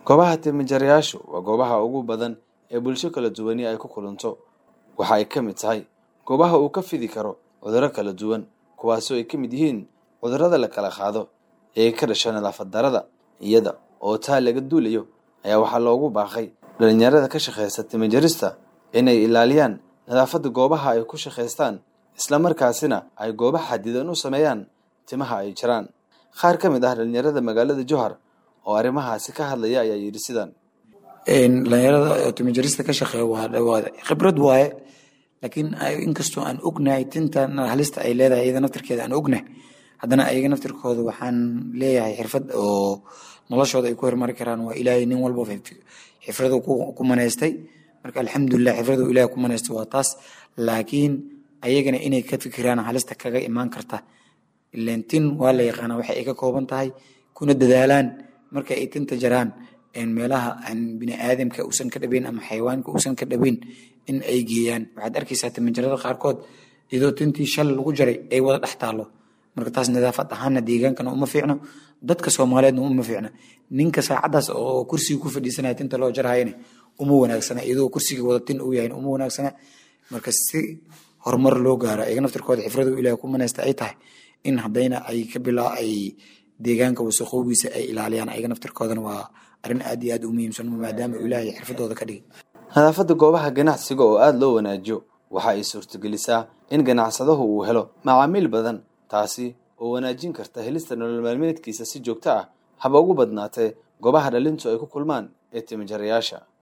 goobaha timajarayaashu waa goobaha ugu badan ee bulsho kala duwani ay ku kulanto waxa ay ka mid tahay goobaha uu ka fidi karo cudurro kala duwan kuwaasoo ay ka mid yihiin cudurrada la kala qaado ee ka dhasha nadaafad darada iyada oo taa laga duulayo ayaa waxaa loogu baaqay dhalinyarada ka shaqeysa timajarista inay ilaaliyaan nadaafadda goobaha ay ku shaqaystaan islamarkaasina ay goobo xadidan u sameeyaan timaha ay jiraan qaar ka mid ah dhalinyarada magaalada johar oo arrimahaasi ka hadlaya ayaa yidhi sidan dhalinyarada timajarista ka shaqeeya waa khibrad waaye laakiin inkastoo aan ognahay tinta halista ay leedahay iyada naftirkeeda aan ognahay haddana ayaga naftirkooda waxaan leeyahay xirfad oo noloshooda ay ku hormari karaan waa ilaahay nin walba xifradu ku manaystay marka alxamdulilah xifradu ilahay ku manaystay waa taas laakiin ayagana inay ka fikiraan halista kaga imaan karta ileen tin waa la yaqaanaa waxay ay ka kooban tahay kuna dadaalaan marka ay tinta jaraan meelaha aan biniaadamka uusan ka dhabayn ama xayawaanka uusan ka dhabayn in ay geeyaan waxaad arkaysaa timajarada qaarkood iyadoo tintii shal lagu jaray ay wada dhex taalo marka taas nadaafad ahaana deegaankana uma fiicno dadka soomaaliyeedna uma fiicna ninka saacadaas oo kursiga ku fadhiisanaya tinta loo jarhayana uma wanaagsana iyadoo kursiga wada tin uu yahay uma wanaagsana marka si horumar loo gaaro ayaga naftirkooda xifradu ilaah ku manaysta ay tahay in haddayna ay ka bilaa ay deegaanka wasaqoobiisa ay ilaaliyaan ayaga naftirkoodana waa arrin aad iyo aad u muhiimsan maadaama ilaahay xirfadooda ka dhigay nadaafadda goobaha ganacsiga oo aada loo wanaajiyo waxa ay suurtagelisaa in ganacsadahu uu helo macaamiil badan taasi oo wanaajin karta helista nolol maalmeedkiisa si joogto ah haba ugu badnaatee goobaha dhalintu ay ku kulmaan ee timajarayaasha